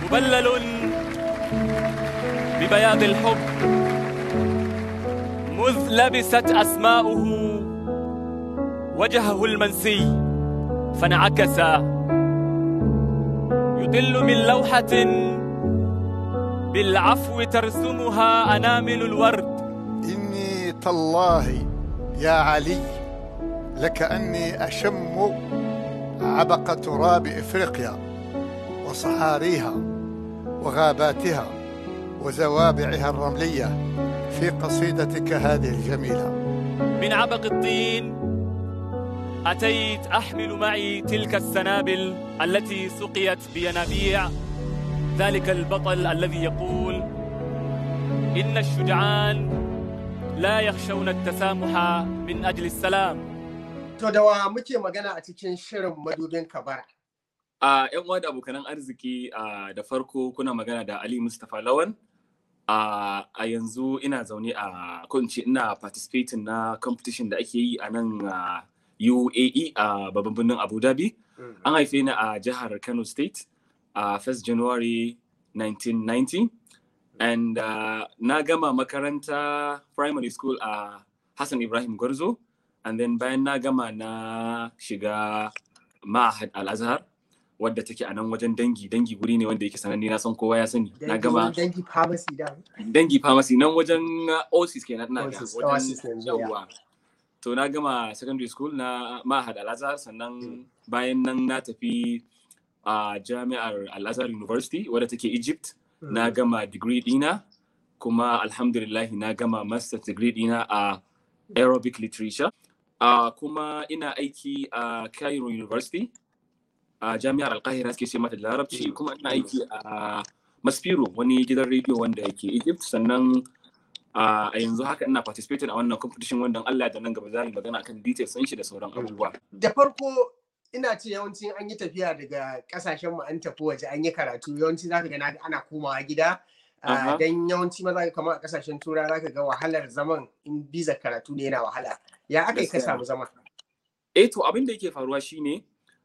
مبلل ببياض الحب مذ لبست أسماؤه وجهه المنسي فانعكس يطل من لوحة بالعفو ترسمها أنامل الورد إني تالله يا علي لكأني أشم عبق تراب إفريقيا وصحاريها وغاباتها وزوابعها الرملية في قصيدتك هذه الجميلة من عبق الطين أتيت أحمل معي تلك السنابل التي سقيت بينابيع ذلك البطل الذي يقول إن الشجعان لا يخشون التسامح من أجل السلام To da wa muke magana a cikin shirin madubin kabara. A ‘yan uwa da abokanan arziki a da farko kuna magana da Ali Mustapha Lawan. A yanzu ina zaune a kunci ina participating na competition da ake yi a nan UAE a babban birnin Abu Dhabi. An haife ni a jihar Kano State a 1st January 1990. And uh, na gama makaranta primary school a Hassan Ibrahim Gwarzo. And then bayan na gama na shiga Ma'ahad Al-Azhar wadda take a nan wajen dangi dangi guri ne wanda yake sananne na san kowa ya sani na gama dangi pharmacy da dangi pharmacy nan wajen oasis kenan na ga Oasis, wajen Oasis yanzu, ya. yawwa to na gama secondary school na Mahad Al-Azhar sannan bayan nan na tafi a jami'ar Al-Azhar University wadda take Egypt na gama degree dina kuma alhamdulillah na gama master degree dina a Arabic literature a kuma ina aiki a Cairo University a jami'ar Alkahira suke ce mata da larabci kuma ina aiki a Maspiro wani gidan rediyo wanda yake Egypt sannan a yanzu haka ina participating a wannan competition wanda Allah da nan gaba za mu yi magana akan details sun shi da sauran abubuwa. Da farko ina ce yawanci an yi tafiya daga kasashen mu an tafi waje an yi karatu yawanci zaka ga na- ana komawa gida Ah, Aha. dan yawanci maza kamar a kasashen tura zaka ga wahalar zaman in biza karatu ne yana wahala ya aka yi ka Gaskiya. samu zama Eh to abin da yake faruwa shine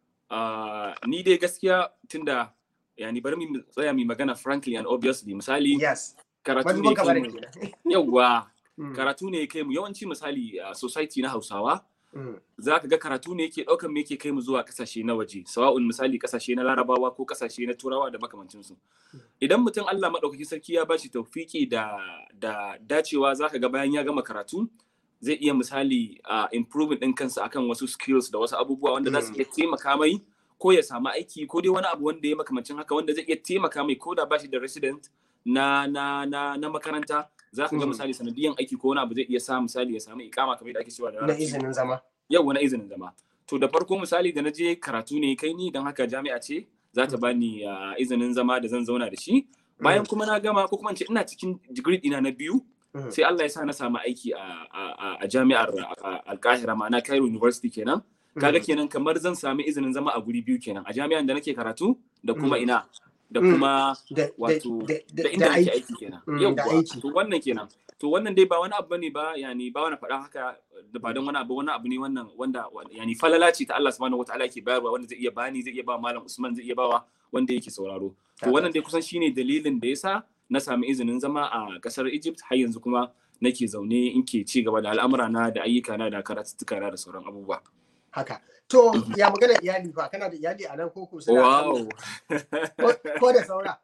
ah, ni dai gaskiya tunda yani bari mu tsaya mu magana frankly and obviously misali yes karatu ne madubin kai kabara mu kenan yawwa Mm, karatu ne kai mu yawanci misali a society na Hausawa mm, za ka ga karatu ne yake ɗaukan me yake kai mu zuwa ƙasashe na waje sawa'un misali ƙasashe na larabawa ko ƙasashe na turawa da makamancinsu idan mutum Allah maɗaukakin sarki ya bashi taufiki da da dacewa za ka ga bayan ya gama karatu zai iya misali a improving ɗin kansa akan wasu skills da wasu abubuwa wanda za su iya taimaka mai ko ya samu aiki ko dai wani abu wanda ya makamancin haka wanda zai iya taimaka mai ko da bashi da resident na na na na makaranta za ka ga Mm. misali sanadiyan aiki ko wani abu zai iya sa misali ya samu ikama kamar da ake cewa da na larabci. izinin zama yau wani izinin zama to da farko misali da na je karatu ne kai ni don haka jami'a ce za ta bani ah, izinin zama da zan zauna da shi bayan kuma na gama ko kuma in ce ina cikin digiri dina na biyu Mm. sai Allah ya sa na samu aiki a, a- a- a jami'ar ah, Alkahira ma'ana Cairo University kenan kaga Mm. kenan kamar zan sami izinin zama a guri biyu kenan a jami'an da nake karatu da kuma Mm. ina da Mm. kuma da da- wato da- da- da inda da nake aiki aiki kenan Mm, da yauwa aiki. to wannan kenan to wannan dai ba wani abu bane ba yani ba wani faɗa haka da ba don wani abu wani abu ne wannan wanda yani falala ce ta Allah subhanahu wataala ke bayarwa wanda zai iya bani zai iya ba malam Usman zai iya bawa wanda yake sauraro to wannan dai kusan shine dalilin da yasa na sami izinin zama a kasar Egypt har yanzu kuma nake zaune in ke ci gaba da al'amura na da ayyuka na da karatuttuka na da sauran abubuwa haka to ya magana iyali fa kana da iyali a nan ko ko suna wow ko- ko da saura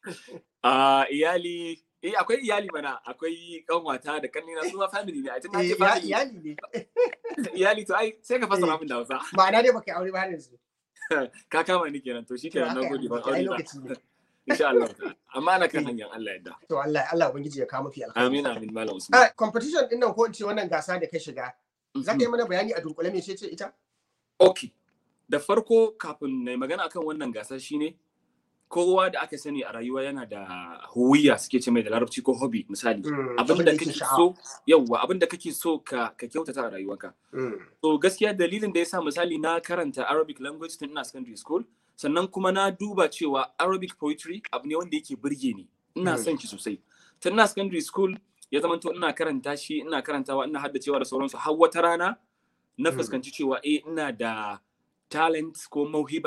a iyali eh akwai iyali mana akwai kanwata da kannina su ma family ne a tun Eh, ce ya- family iyali ne iyali to ai sai ka fassara Eh. min da Hausa ma'ana dai baka yi aure ba har yanzu ka kama ni kenan to shikenan To, na haka gode ba ai aure ba lokaci ne insha Allah amma ana kan Eh. hanyar Allah yadda to Allah Allah ubangiji ya kawo mafi alkhairi amin amin malam Usman Ah, competition din nan ko in ce wannan gasa da ka shiga za ka yi mana bayani a dunkule me ce ita okay da farko kafin na yi magana akan wannan gasa shine kowa da aka sani a rayuwa yana da huwiya suke ce mai da larabci ko hobby misali Mm, abin abin da da yake kake sha'awa. so yawwa abin da kake so ka ka kyautata a rayuwarka Mm, So gaskiya dalilin da ya sa misali na karanta Arabic language tun ina secondary school sannan kuma na duba cewa Arabic poetry abu ne wanda yake burge ni ina Mm. son shi sosai tun ina secondary school ya zama to ina karanta shi ina karantawa ina haddacewa da sauransu har wata rana na Mm. fuskanci cewa eh ina da talent ko mauhiba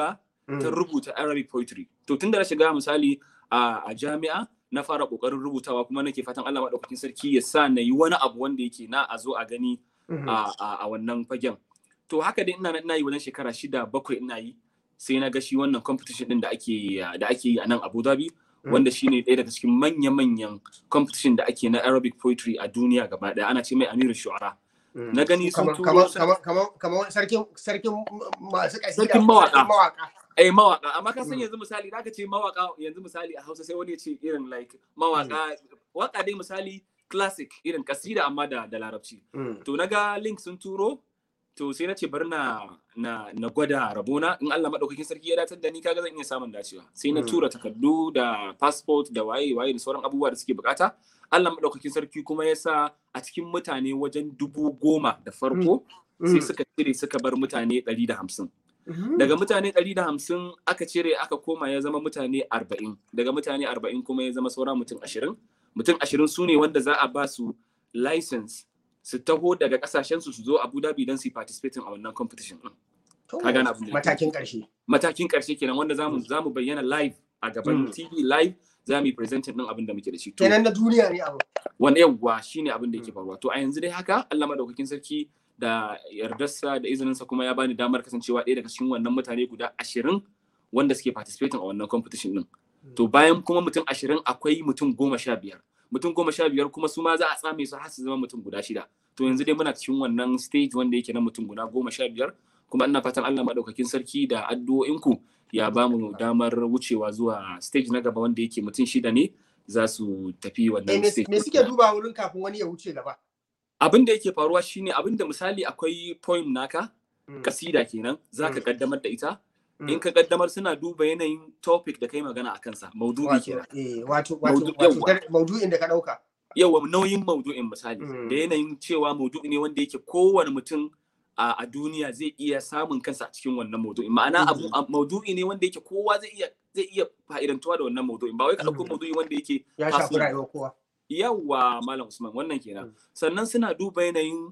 ta rubuta Arabic poetry to tunda na shiga misali a, a jami'a na fara kokarin rubutawa kuma nake fatan Allah madaukakin sarki ya sa na yi wani abu wanda yake na a zo a gani a, a, a wannan fagen to haka dai ina ina yi wajen shekara shida bakwai ina yi sai na ga shi wannan competition din da ake da ake yi a nan Abu Dhabi wanda shine ɗaya daga cikin manya-manyan competition da ake na Arabic poetry a duniya gaba ɗaya ana ce mai Amiru Shu'ara na gani sun turo kamar sarkin sarkin masu kasida sarkin mawaka mawaka eh mawaka amma ka san yanzu misali da ka ce mawaka yanzu misali a Hausa sai wani ya ce irin like mawaka waka dai misali classic irin kasida amma da da larabci to naga link sun turo to sai na ce bari na na na gwada rabona in Allah madaukakin sarki ya datar da ni kaga zan iya samun dacewa sai na tura takardu da passport da waye waye da sauran abubuwa da suke bukata Allah madaukakin sarki kuma ya sa a cikin mutane wajen dubu goma da farko sai suka cire suka bar mutane ɗari da hamsin daga mutane ɗari da hamsin aka cire aka koma ya zama mutane arba'in daga mutane arba'in kuma ya zama saura mutum ashirin mutum ashirin su ne wanda za a ba su license su taho daga kasashen su su zo Abu Dhabi don su participating a wannan competition din. Ka gane abin da matakin karshe. Matakin karshe kenan wanda zamu zamu bayyana live a gaban TV live za mu yi presenting din abin da muke da shi. Kenan na duniya ne abu. Wani yawwa shine abin da yake faruwa. To a yanzu dai haka Allah madaukakin sarki da yardarsa da izininsa kuma ya bani damar kasancewa ɗaya daga cikin wannan mutane guda ashirin wanda suke participating a wannan competition din. To bayan kuma mutum ashirin akwai mutum goma sha biyar. mutum goma sha biyar kuma su ma za a tsame su har su zama mutum guda shida to yanzu dai muna cikin wannan stage wanda yake na mutum guda goma sha biyar kuma ina fatan Allah maɗaukakin sarki da addu'o'inku ya ba mu damar wucewa zuwa stage na gaba wanda yake mutum shida ne za su tafi wannan stage me suke duba wurin kafin wani ya wuce gaba abin da yake faruwa shine abin da misali akwai poem naka kasida kenan zaka kaddamar da ita in ka kaddamar suna duba yanayin topic da kai magana a kansa maudu'i kenan wato wato maudu'in da ka dauka yawa nauyin maudu'in misali da yanayin cewa maudu'i ne wanda yake kowane mutum a duniya zai iya samun kansa a cikin wannan maudu'in ma'ana abu maudu'i ne wanda yake kowa zai iya zai iya fa'idantuwa da wannan maudu'in ba wai ka dauko maudu'i wanda yake ya shafi rayuwar kowa yawa malam usman wannan kenan sannan suna duba yanayin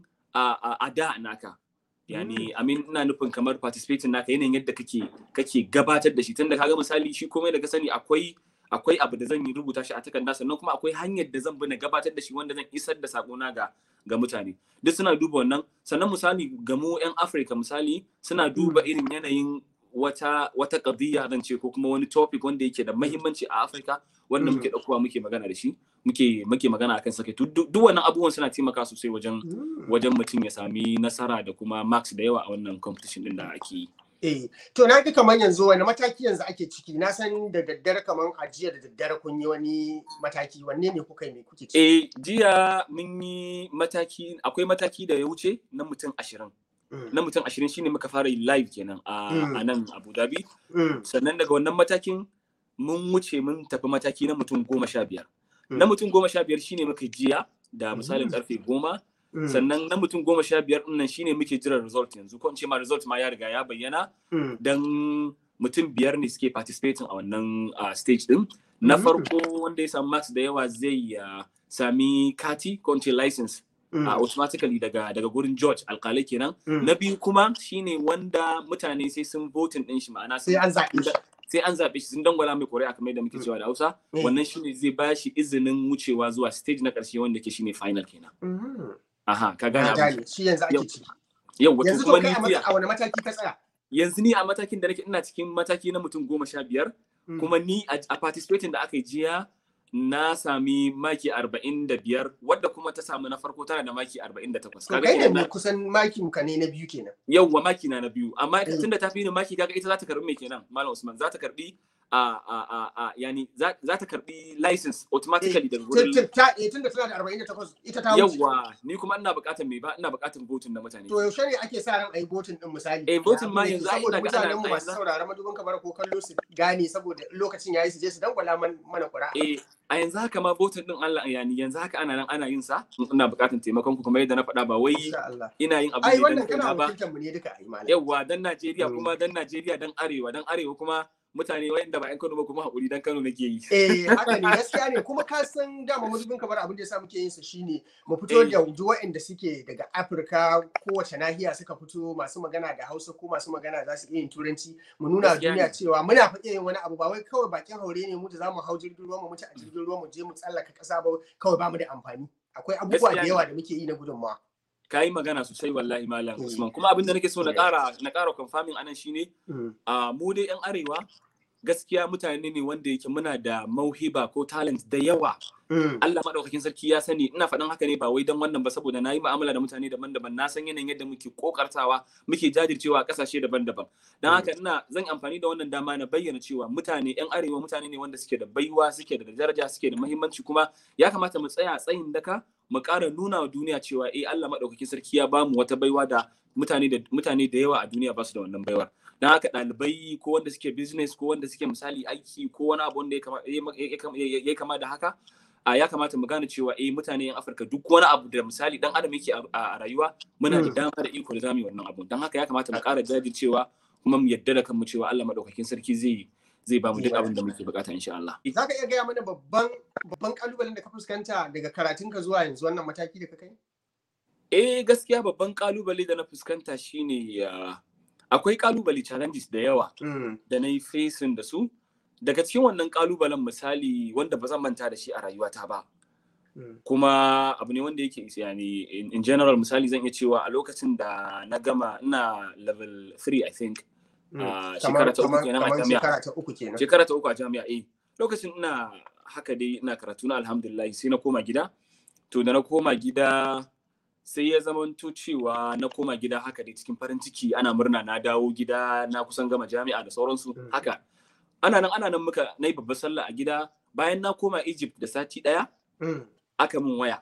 a da naka yani amin ina nufin kamar participating naka yanayin yadda kake kake gabatar da shi tunda kaga misali shi komai da ka sani akwai akwai abu da zan yi rubuta shi a takarda sannan kuma akwai hanyar da zan bi na gabatar da shi wanda zan isar da sakona ga ga mutane duk suna duba wannan sannan misali ga mu yan Afirka misali suna duba irin yanayin wata wata qadiyya zan ce ko kuma wani topic wanda yake da muhimmanci a Afirka wanda muke daukowa muke magana da shi muke muke magana akan sake duk wannan abubuwan suna taimaka sosai wajen wajen mutum ya sami nasara da kuma marks da yawa a wannan competition din da ake yi Eh, to na ga kamar yanzu wani mataki yanzu ake ciki na san da daddare kamar a jiya da daddare kun yi wani mataki wanne ne kuka yi me kuke ciki? Eh, jiya mun yi mataki akwai mataki da ya wuce na mutum ashirin. Na mutum ashirin shine muka fara yi live kenan a nan Abu Dhabi. Sannan daga wannan matakin mun wuce mun tafi mataki na mutum goma sha biyar. Na mutum goma sha biyar shine muka jiya da misalin karfe goma. sannan na mutum goma sha biyar nan shine muke jiran result yanzu ko in ce ma result ma ya riga ya bayyana dan mutum biyar ne suke participating a wannan stage din na farko wanda ya samu marks da yawa zai sami kati ko in ce license automatically daga daga gurin George alkalai kenan na biyu kuma shine wanda mutane sai sun voting din shi ma'ana sai an zaɓe shi sai an zaɓe shi sun dangwala mai ƙuri'a kamar da muke cewa da Hausa wannan shine zai ba shi izinin wucewa zuwa stage na ƙarshe wanda ke shine final kenan Aha, ka gane abin. Shi yanzu ake ciki. Yau wato kuma ni Yanzu a wani mataki ka tsaya? Yanzu ni a matakin da nake ina cikin mataki na mutum goma sha biyar. Kuma ni a participating da aka yi jiya na sami maki arba'in da biyar wadda kuma ta samu na farko tana da maki arba'in da takwas. Kaga kai ne kusan makin ka ne na biyu kenan. Yauwa maki na na biyu amma tun da ta fi ni maki kaga ita za ta karbi mai kenan Malam Usman za ta karbi a a a a yani za ta karbi license automatically daga gurin ta eh tunda tana da 48 ita ta wuce yawa ni kuma ina buƙatar me ba ina buƙatar voting na mutane to yaushe ne ake sa ran ayi voting din misali eh voting ma yanzu ai saboda ina ga mutanen mu masu sauraron madubin kamar ko kallo su gane saboda lokacin yayi su je su dangwala mana ƙura eh a yanzu haka ma voting din Allah yani yanzu haka ana nan ana yin sa ina buƙatar taimakon ku kuma yadda na faɗa ba wai ina yin abu ai ne wannan dan kana ba wakiltar mu ne duka ai malam yawa dan Najeriya kuma dan Najeriya dan Arewa dan Arewa kuma mutane wayanda ba 'yan Kano ba kuma hakuri dan Kano nake yi. Eh haka ne gaskiya ne kuma ka san dama mudubin kamar abin da yasa muke yin sa shine mu fito Eh. da duk waɗanda suke daga Afirka kowace nahiya suka fito masu magana da Hausa ko masu magana za su iya yin turanci mu nuna wa Gaskiya duniya ne. cewa muna fa iya yin wani abu ba wai kawai bakin haure ne mu da zamu hau jirgin ruwa mu mutu a jirgin ruwa mu je mu tsallaka ƙasa ba kawai ba mu da amfani akwai abubuwa Gaskiya da ne. yawa da muke yi na gudunmawa. Ka yi magana sosai wallahi malam Mm. Usman kuma abin da nake so na ƙara na ƙara confirming anan shine Mm. a mu dai 'yan arewa gaskiya mutane ne wanda yake muna da mauhiba ko talent da yawa Mm. Allah madaukakin sarki ya sani ina faɗin haka ne ba wai dan wannan ba saboda na yi mu'amala da mutane daban-daban na san yanayin yadda muke kokartawa muke jajircewa a ƙasashe daban-daban dan haka ina zan amfani da wannan dama na bayyana cewa mutane yan arewa mutane ne wanda suke da baiwa suke da daraja suke da muhimmanci kuma ya kamata mu tsaya a tsayin daka mu ƙara nuna wa duniya cewa eh Allah madaukakin sarki ya bamu wata baiwa da mutane da mutane da yawa a duniya ba su da wannan baiwar dan haka ɗalibai ko wanda suke business ko wanda suke misali aiki ko wani abu wanda ya kama- ya kama- ya kama da haka a ya kamata mu gane cewa eh mutane yan Afirka duk wani abu da misali dan adam yake a- a rayuwa muna da Mm. dama da iko da zamu yi wannan abu dan haka ya kamata mu ƙara jajircewa kuma mu yadda da kanmu cewa Allah madaukakin sarki zai zai ba mu duk abin da muke bukata insha Allah Za ka iya gaya mana babban babban kalubalen da ka fuskanta daga karatunka zuwa yanzu wannan mataki da ka kai? eh gaskiya babban kalubale da na fuskanta shine ah, akwai kalubale challenges da yawa Mm. da na yi facing da su daga cikin wannan kalubalen misali wanda ba zan manta da shi a rayuwata ba Mm. kuma abu ne wanda yake yani in, in general misali zan iya cewa a lokacin da na gama ina level 3 I think Mm. Ah, Kamar- shekara ta uku kamar- kenan a kamar jami'a. shekara ta uku kenan. shekara ta uku a jami'a eh lokacin ina haka dai ina karatu na alhamdulillah sai na koma gida to da na koma gida sai ya zamanto cewa na koma gida haka dai cikin farin ciki ana murna na dawo gida na kusan gama jami'a da sauransu Mm. haka ana nan ana nan muka na yi babbar sallah a gida bayan na koma Egypt da sati ɗaya Mm. aka min waya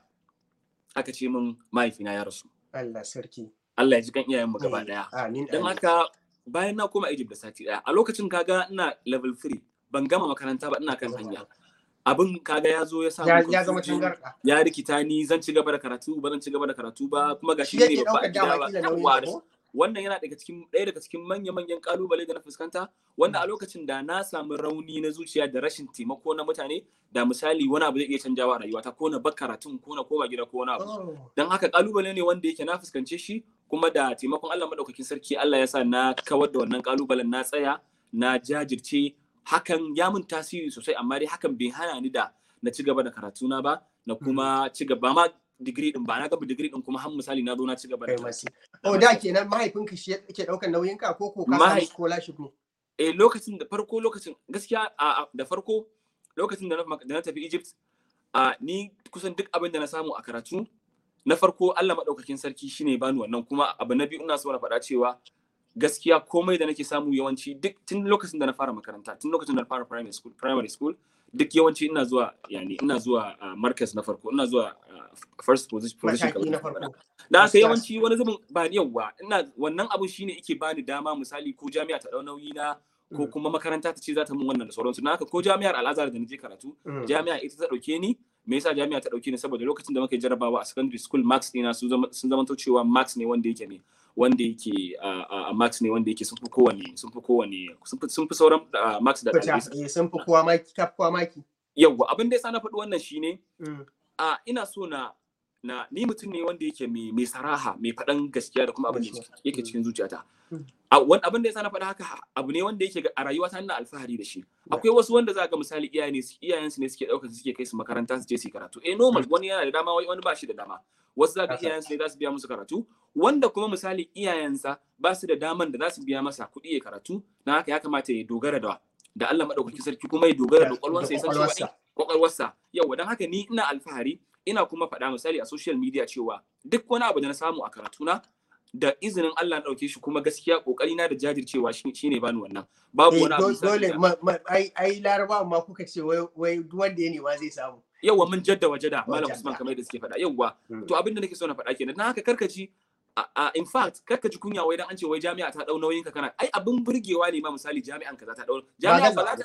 aka ce min mahaifina ya rasu Allah sarki. Allah ya ji kan iyayenmu gaba Eh, ɗaya Amin. don amin. haka bayan na koma Egypt da sati ɗaya a lokacin kaga ina level 3 ban gama makaranta ba ina kan hanya abin kaga ya zo ya samu Ya, ya zama confusion, tangarɗa. ya rikita ni zan ci gaba da karatu ba zan ci gaba da karatu ba kuma ga Shi shi ne yake babba a ɗaukar gida dama ba kila nauyin Yawwa, ka ko? wannan yana daga cikin ɗaya daga cikin manya-manyan kalubale da na fuskanta wanda a lokacin da na samu rauni na zuciya da rashin taimako na mutane da misali wani abu zai iya canjawa a rayuwata ko na bar karatun ko na koma gida ko wani abu Oh. don haka kalubale ne wanda yake na fuskance shi kuma da taimakon Allah madaukakin sarki Allah ya sa na kawar da wannan kalubalen na tsaya na jajirce hakan ya mun tasiri sosai amma dai hakan bai hana ni da na ci gaba da karatuna ba na kuma ci gaba ma digiri din ba na gaba digiri din kuma har misali na zo na ci gaba da Kai karatu. masu. Oh da kenan mahaifinka shi yake ɗaukar nauyin ka ko ko ka samu Mahai- scholarship ne? eh lokacin da farko lokacin gaskiya a a- da farko lokacin da na da na tafi Egypt a ni kusan duk abin da na samu a karatu na farko Allah madaukakin sarki shine bani wannan kuma abu na biyu ina so na faɗa cewa gaskiya komai da nake samu yawanci duk tun lokacin da na fara makaranta tun lokacin da na fara primary school primary school duk yawanci ina zuwa yani ina zuwa uh, markaz na farko ina zuwa uh, first position position Mataki na kamar yadda na faɗa. farko. da haka Gaskiya. yawanci wani zubin ba ni yawwa ina wannan abun shine yake bani dama misali ko jami'a ta dau nauyi na ko Mm. kuma makaranta ta ce za ta mun wannan da sauransu na haka ko jami'ar al'azhar da naje karatu Mm. jami'a ita ta dauke ni me yasa jami'a ta dauke ni saboda lokacin da muka yi jarabawa a secondary school marks ɗina sun zama sun zama cewa marks ne wanda yake ne wanda yake a marks ne wanda yake sun fi kowane sun fi kowane sun fi sun fi sauran ah, marks da Fita, ɗalibai eh, sun fi kowa maki, ka fi kowa maki. yawwa abin da yasa na faɗi wannan shine Mm. a ina so na na ni mutum ne wanda yake mai mai saraha mai faɗan gaskiya da kuma abin da Gaskiya. yake Mm. cikin zuciyata Mm. a wani abin da yasa na faɗa haka abu ne wanda yake ga- a rayuwata ina alfahari da shi akwai wasu wanda za ga misali iyaye ne su- iyayensu ne suke ɗaukar su suke kai su makaranta su je su yi karatu eh normal wani yana da dama wani ba shi da dama wasu za ga Haka. iyayensu ne za su biya musu karatu wanda kuma misali iyayensa ba su da daman da za su biya masa kuɗi ya karatu na haka ya kamata ya dogara da da Allah madaukakin sarki kuma ya dogara da kwakwalwarsa ya san cewa kwakwalwarsa. eh, kwakwalwarsa yau don haka ni ina alfahari ina kuma faɗa misali a social media cewa duk wani abu da na samu a karatuna da izinin Allah na ɗauke shi kuma gaskiya ƙoƙari na da jajircewa shi shine bani wannan babu Eh, wani abu do- misali dole da- ma- ma- ai ai laraba ma kuka ce wai wai duk wanda ya nema zai samu yawwa mun jadda wajada malam Wajada. Usman kamar yadda suke faɗa yawwa Mm. to abin da nake so na faɗa kenan na haka karkaci a a- in fact karkaci kunya wai dan an ce wai jami'a ta dau nauyin ka kana ai abin burgewa ne ma misali jami'an ka za ta dau jami'a ba za ta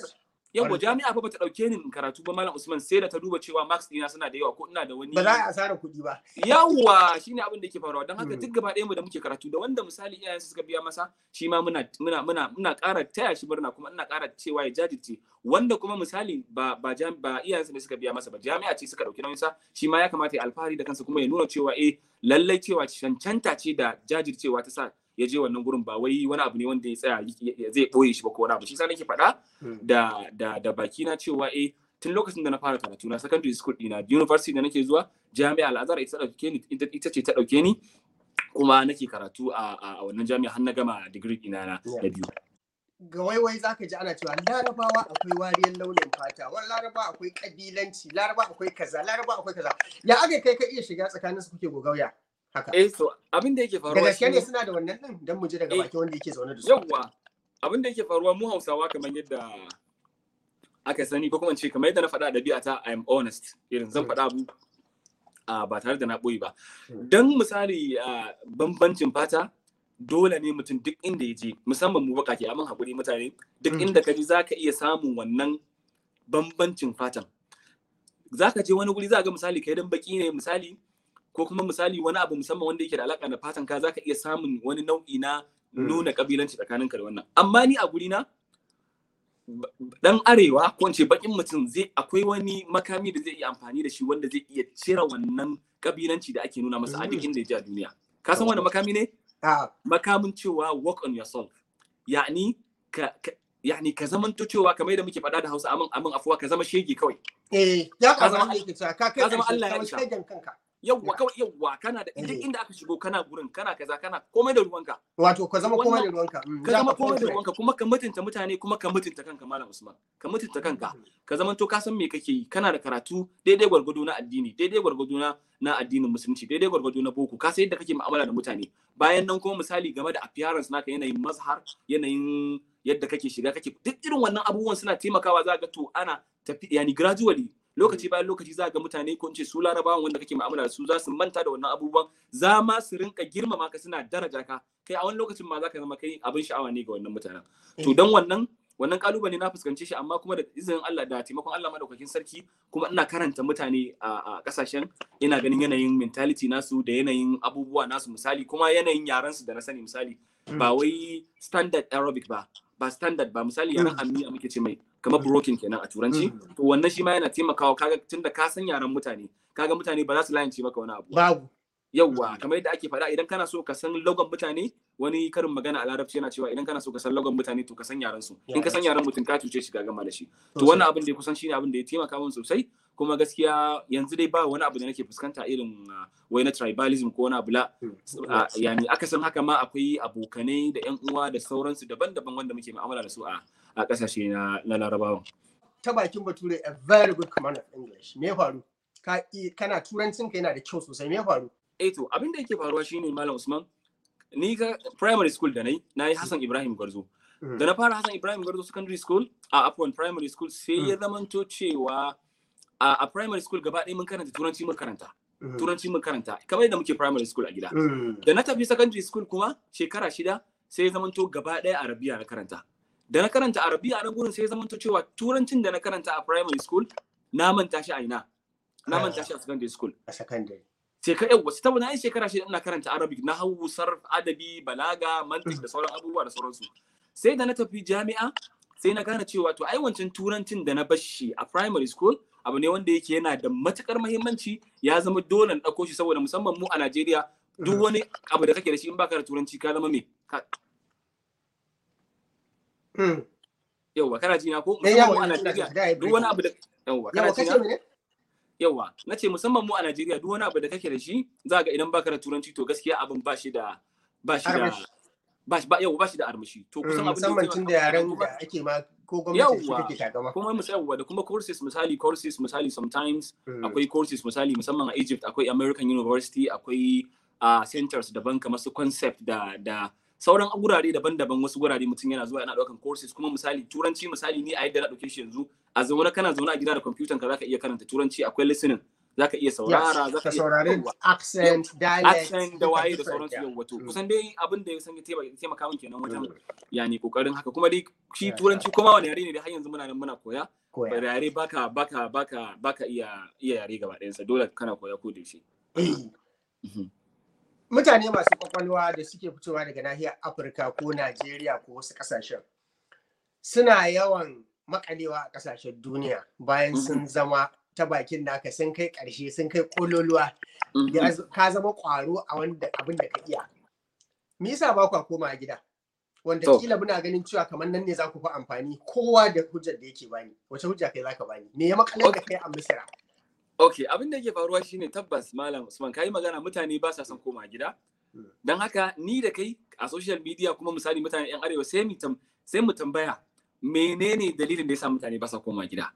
yawa Ƙwarai. jami'a fa bata dauke ni in karatu ba malam Usman sai da ta duba cewa marks dina suna da yawa ko ina da wani ba za a asara kuɗi ba yawa shine abin da yake faruwa don haka Mm. duk gaba ɗaya mu da muke karatu da wanda misali iyayensa suka biya masa shi ma muna muna muna muna ƙara taya shi murna kuma ina ƙara cewa ya jajirce wanda kuma misali ba ba jam ba iyayensa ne suka biya masa ba jami'a ce suka dauki nauyinsa shi ma ya kamata ya alfahari da kansa kuma ya nuna cewa eh lallai cewa cancanta ce da jajircewa ta sa ya je wannan gurin ba wai wani abu ne wanda ya tsaya ya- ya- zai boye shi ba ko wani abu shi sa nake faɗa Mm. da da da baki na cewa eh tun lokacin da na fara karatu na secondary school dina university da nake zuwa jami'a al-azhar ita ta dauke ni ita ita ce ta dauke ni kuma nake karatu a a a wannan jami'a har na gama degree dina na Yeah. da biyu ga waiwai za ka ji ana cewa larabawa akwai wariyar launin fata wani laraba akwai kabilanci laraba akwai kaza laraba akwai kaza ya aka kai ka iya shiga tsakanin su kuke gogauya haka eh so abin da yake da faruwa gaske ne shine- suna da wannan din dan mu ji daga Eh, bakin wanda yake zaune da su yawwa abin da yake faruwa mu Hausawa kamar yadda aka sani ko kuma in ce kamar yadda na faɗa a ɗabi'ata I am honest irin zan Mm. faɗa abu a ba tare da na ɓoye ba Mm. dan misali a bambancin fata dole ne mutum duk inda ya je musamman mu baƙaƙe amma haƙuri mutane duk Mm. inda ka ji za ka iya samun wannan bambancin fatan za ka je wani guri za ga misali kai dan baki ne misali ko kuma misali wani abu musamman wanda yake da alaka da fatan ka za ka iya samun wani nau'i na Mm. nuna kabilanci tsakaninka da wannan amma ni a guri na b- dan arewa ko in ce bakin mutum zai akwai wani makami da zai iya amfani da shi wanda zai iya cire wannan kabilanci da ake nuna masa a duk Mm. inda ya je a duniya ka san wani makami ne a makamin cewa work on yourself yani ka, ka yani ka zamanto cewa kamar yadda muke faɗa da Hausa amin amin afuwa ka zama shege kawai eh ya Ka ka zama zama yake cewa ka kai ka zama ƙarshe, Allah ya ka isa. kai jan kanka yawwa Yeah. kawai yawwa kana da duk Eh. inda aka shigo kana gurin kana kaza kana komai da ruwanka wato ka zama komai da Wannan- ruwanka mm, ka ya zama ka komai da confident. ruwanka kuma ka mutunta mutane kuma ka mutunta kanka malam Usman ka mutunta kanka ka zama to ka san me kake yi kana da karatu daidai gwargwado na addini daidai gwargwado na na addinin musulunci daidai gwargwado na boko ka san yadda kake mu'amala da mutane bayan nan kuma misali game da appearance naka yanayin mazhar yanayin yadda kake shiga kake duk irin wannan abubuwan suna taimakawa za ga to ana tafi yani gradually lokaci bayan lokaci za ga mutane ko in ce su larabawan wanda kake mu'amala da su za su manta da wannan abubuwan za ma su rinka girmama ka suna daraja ka kai a wani lokacin ma za ka zama kai abin sha'awa ne ga wannan mutanen to don wannan wannan kalubale na fuskance shi amma kuma da izinin Allah da taimakon Allah madaukakin sarki kuma ina karanta mutane a kasashen ina ganin yanayin mentality nasu da yanayin abubuwa nasu misali kuma yanayin yaran su da na sani misali ba wai standard arabic ba ba standard ba misali yaran ammi muke ce mai kamar broken kenan a turanci to wannan shi ma yana taimakawa kaga tunda ka san yaran mutane kaga mutane ba za su layance maka wani abu babu yauwa kamar yadda ake faɗa idan kana so ka san logon mutane wani karin magana a larabci yana cewa idan kana so ka san logon mutane to ka san yaran su in ka san yaran mutum ka cuce shi ga gama da shi to wannan abin da ya kusan shine abin da ya taimaka min sosai kuma gaskiya yanzu dai ba wani abu da nake fuskanta irin wai na tribalism ko wani abu la yani aka san haka ma akwai abokanai da yan uwa da sauransu daban-daban wanda muke mu'amala da su a a kasashe na na larabawa ta bakin bature a very good command of english me faru ka kana turancin ka yana da kyau sosai me faru eh to abin da yake faruwa shine malam usman ni ga primary school da nayi nayi Hassan Ibrahim Gwarzo da na fara Hassan Ibrahim Gwarzo secondary school a upon primary school sai ya zamanto cewa a primary school gaba ɗaya mun karanta turanci mun karanta turanci mun karanta kamar yadda muke primary school a gida da na tafi secondary school kuma shekara shida sai ya zamanto gaba ɗaya arabiya na karanta da na karanta arabiya a nan gurin sai ya zamanto cewa turancin da na karanta a primary school na manta shi a ina na manta shi a secondary school a secondary sai ka yau wasu tabbana yin shekara shida ina karanta arabic na hau sarf adabi balaga mantik da sauran abubuwa da sauransu sai da na tafi jami'a sai na gane cewa to ai wancan turancin da na bashi a primary school abu ne wanda yake yana da matukar muhimmanci ya zama dole na ɗauko shi saboda musamman mu a Najeriya duk wani abu da kake da shi in baka da turanci ka zama me yauwa kana ji na ko musamman mu a Najeriya duk wani abu da yauwa kana ji na yawa na ce musamman mu a Najeriya duk wani abu da kake da shi za ga idan baka da turanci to gaskiya abin ba shi da ba shi da ba shi ba yawa ba shi da armashi to kusan abin musamman tun da yaran da ake ma ko gwamnati shi take takama kuma musamman da kuma courses misali courses misali sometimes akwai courses misali musamman a Egypt akwai American University akwai a centers daban kamar su concept da da sauran gurare daban-daban wasu gurare mutum yana zuwa yana daukan courses kuma misali turanci misali ni a yadda na dauke shi yanzu a zaune kana zaune a gida da kwamfutan ka zaka iya karanta turanci akwai listening zaka iya saurara Yes, zaka ka iya saurari Yawwa. accent dialect accent da waye da different, sauransu yeah. yau wato Mm. kusan dai abin da ya san ya taimaka taimaka min kenan wajen Mm. yani kokarin haka kuma dai shi Yeah, turanci kuma wani yare ne da har yanzu muna nan muna koya Koya. da yare baka baka baka baka iya iya yare gaba ɗayan sa dole kana koya ko da shi Eh. mutane masu kwakwalwa da suke fitowa daga nahiyar afirka ko najeriya ko wasu kasashen suna yawan makalewa a kasashen duniya bayan sun zama ta bakin naka sun kai karshe sun kai kololuwa ya z- ka zama kwaro a wanda abin da ka iya me yasa ba kwa koma gida wanda To. kila muna ganin cewa kamar nan ne za ku fi amfani kowa da hujjar da yake bani wace hujja kai zaka bani me ya makalar da kai a misira Okay, abin da yake faruwa shine tabbas Malam Usman kai magana mutane ba sa son koma gida. Mm. Don haka ni da kai a social media kuma misali mutane yan arewa sai mu tam- sai mu tambaya menene dalilin da yasa mutane ba sa koma gida.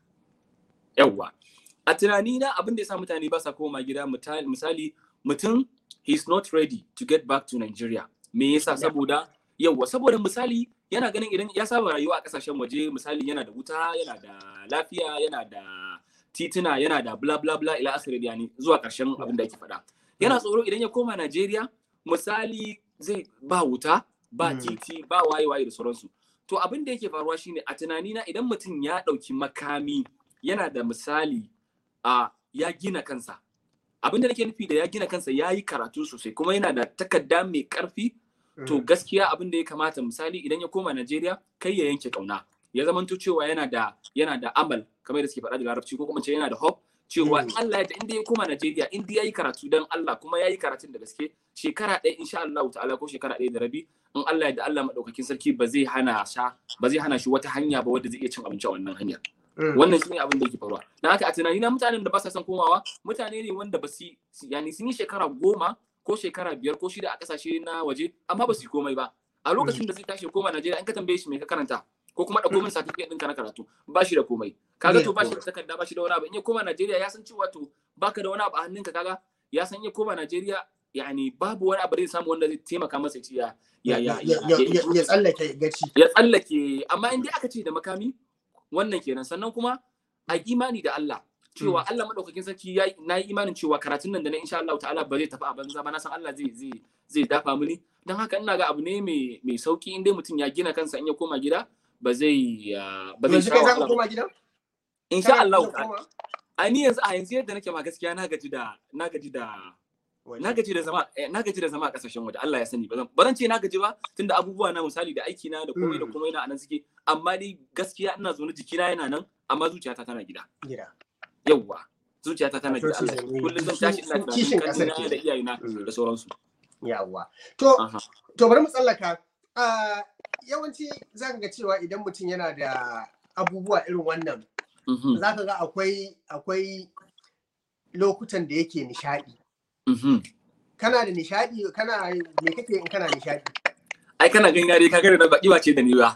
Yawwa. A tunanina abin da yasa mutane ba sa koma gida muta- misali mutum he's not ready to get back to Nigeria. Me yasa Yeah. saboda yawwa saboda misali yana ganin idan ya saba rayuwa a kasashen waje misali yana da wuta yana da lafiya yana da tituna yana da bla bla bla ila asiri yani zuwa karshen abin da ake faɗa yana tsoro idan ya koma Najeriya misali zai ba wuta ba Mm. titi ba waye waye da sauransu to abin da yake faruwa shine a tunanina idan mutum ya ɗauki makami yana da misali a ya gina kansa abin da nake nufi da ya gina kansa ya yi karatu sosai kuma yana da takarda mai ƙarfi to gaskiya abin da ya kamata misali idan ya koma Najeriya kai ya yanke kauna ya zamanto cewa yana da yana da amal kamar da suke faɗa da larabci ko kuma ce yana da hope cewa Mm. in Allah ya inda ya koma Najeriya inda yayi karatu dan Allah kuma yayi karatun da gaske shekara ɗaya insha Allah ta'ala ko shekara ɗaya da rabi in Allah ya da Allah madaukakin sarki ba zai hana sha ba zai hana shi wata hanya ba wadda zai iya cin abinci a wannan hanyar wannan shine abin da yake faruwa dan haka a tunani na mutanen da ba sa son komawa mutane ne wanda ba su yani sun yi shekara goma ko shekara biyar ko shida a kasashe na waje amma ba su yi komai ba a lokacin da zai tashi ya koma Najeriya in ka tambaye shi me ka karanta ko kuma ɗauko min certificate ɗinka na karatu ba shi da komai kaga to ba shi da takarda ba shi da wani abu in ya koma Najeriya ya san cewa to baka da wani abu a hannunka kaga ya san in ya koma Najeriya yani babu wani abu da zai samu wanda zai taimaka masa ya ci ya ya ya ya ya tsallake gaci ya tsallake amma in dai aka ce da makami wannan kenan sannan kuma a imani da Allah cewa Allah madaukakin sarki ya na yi imanin cewa karatun nan da na insha Allah ta'ala ba zai tafi a banza ba na san Allah zai zai zai dafa mini dan haka ina ga abu ne mai mai sauki in dai mutum ya gina kansa in ya koma gida ba zai ba zai yanzu kai za ka koma gida insha Allah a ni yanzu a yanzu yadda nake ma gaskiya na gaji da na gaji da na gaji da zama na gaji da zama a kasashen waje Allah ya sani ba zan ce na gaji ba tunda abubuwa na misali da aiki na da komai da komai na anan suke amma dai gaskiya ina zaune jikina yana nan amma zuciyata tana gida gida yawwa zuciyata tana gida Allah kullum zan tashi ina kishin kasar tunanin da iyayena da sauransu yawwa to to bari mu tsallaka yawanci zan ga cewa idan mutum yana da abubuwa irin wannan za ka ga akwai akwai lokutan da yake nishadi kana da nishadi kana me kake in kana nishadi ai kana ganin yare ka gane na baki ba ce da ni ba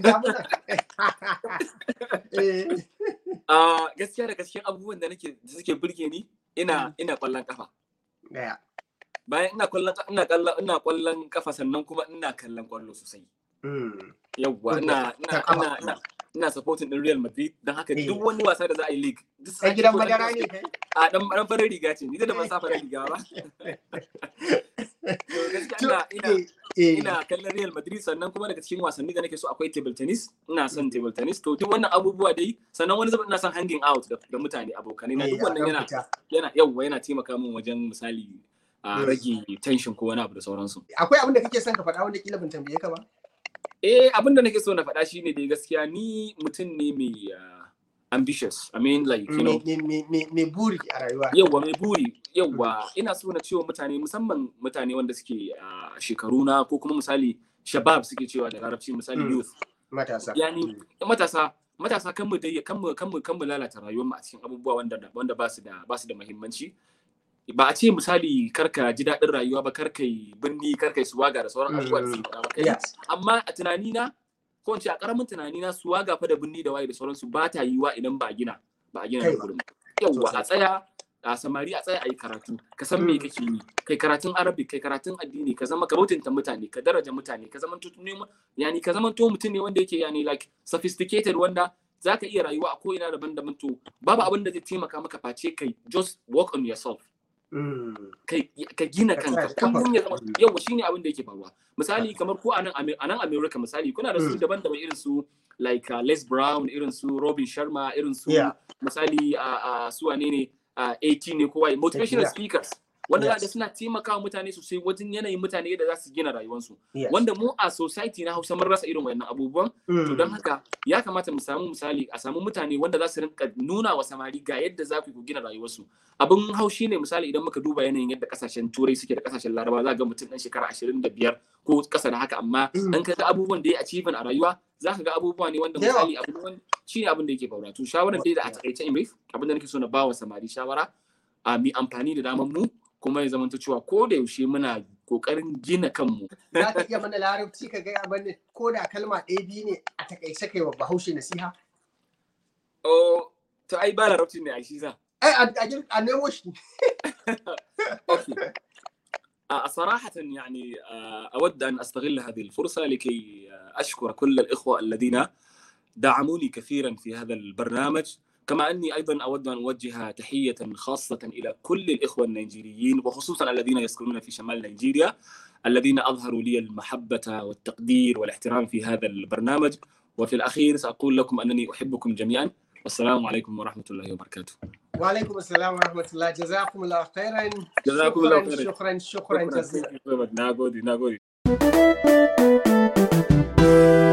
a gaskiya da gaskiya abubuwan da nake da suke burge ni ina ina kwallon kafa bayan ina kwallon ina kallon ina kwallon kafa sannan kuma ina kallon kwallo sosai yawwa ina ina ina ina ina supporting din Real Madrid don haka duk wani wasa da za a yi league a gidan madara ne kai a dan dan farin riga ce ni da ban sa farin riga ba ina ina ina kallon Real Madrid sannan kuma daga cikin wasanni da nake so akwai table tennis ina son table tennis to duk wannan abubuwa dai sannan wani zubin ina son hanging out da mutane abokanai na duk wannan yana yana yawwa yana taimaka min wajen misali a rage tension ko wani abu da sauransu akwai abin da kake son ka faɗa wanda kila ban tambaye ka ba Eh, abin da nake so na faɗa shine dai gaskiya ni mutum ne mai ambitious. I mean like, you know. Me buri a rayuwa. Yawwa mai buri. Yawwa ina so na cewa mutane musamman mutane wanda suke a shekaru na ko kuma misali shabab suke cewa da larabci misali youth. Matasa. Yani matasa matasa kan mu dai kan mu kan mu kan mu lalata rayuwar mu a cikin abubuwa wanda wanda ba su da ba su da muhimmanci. ba a ce misali karka ji daɗin rayuwa ba karka yi birni karka yi suwaga da sauran abubuwa da suke ba amma a tunani na ko in ce a karamin tunani na suwaga fa da birni da waye da sauransu ba ta yiwa idan ba a gina ba a gina da gurin yawwa a tsaya a samari a tsaya a yi karatu ka san me kake yi kai karatun arabic kai karatun addini ka zama ka bautinta mutane ka daraja mutane ka zama yani ka zama to mutum ne wanda yake yani like sophisticated wanda zaka iya rayuwa a ko'ina daban-daban to babu abin da zai taimaka maka face kai just work on yourself Mm. kai ka gina Ka kanka sa kafa. kullum ya zama yawa shine abin da yake faruwa misali kamar ko a nan Ame- a nan America misali kuna da su Mm. daban-daban irin su like uh, Les Brown irin su Robin Sharma irin su Yeah. misali a su wane ne a 18 ne ko waye motivational Yeah. speakers wanda za Yes. ga suna taimakawa mutane sosai wajen yanayin mutane yadda za su gina rayuwarsu Yes. wanda mu a society na Hausa mun rasa irin wayannan abubuwan Mm. to don haka ya kamata mu samu misali a samu mutane wanda za su rinka nuna wa samari ga yadda za ku yi ku gina rayuwarsu abin haushi ne misali idan muka duba yanayin yadda kasashen turai suke da kasashen laraba za ga mutum dan shekara 25 ko kasa da haka amma Mm. dan ka ga abubuwan da ya achievement a rayuwa za ka ga abubuwa ne wanda Da yawa. misali abu ne wanda shine abin da yake faruwa to shawaran dai da a takaice in brief abin da nake so na ba wa samari shawara a mi amfani da daman mu kuma ya zamanta cewa ko da yaushe muna kokarin gina kanmu za ka iya mana larabci ka gaya mana ko da kalma ɗaya biyu ne a takaice kai wa bahaushe nasiha oh to ai ba larabci ne a shi sa ai a- a gir- a nemo shi اوكي آه، صراحة يعني آه، أود أن أستغل هذه الفرصة لكي آه، أشكر كل الإخوة الذين دعموني كثيرا في هذا البرنامج كما أني أيضا أود أن أوجه تحية خاصة إلى كل الإخوة النيجيريين وخصوصا الذين يسكنون في شمال نيجيريا الذين أظهروا لي المحبة والتقدير والاحترام في هذا البرنامج وفي الأخير سأقول لكم أنني أحبكم جميعا والسلام عليكم ورحمة الله وبركاته wa alaikum assalam wa rahmatullah jazakumullahu khairan Jazakumullahu shukran khairan. shukran shukran jazila ناغودي ناغودي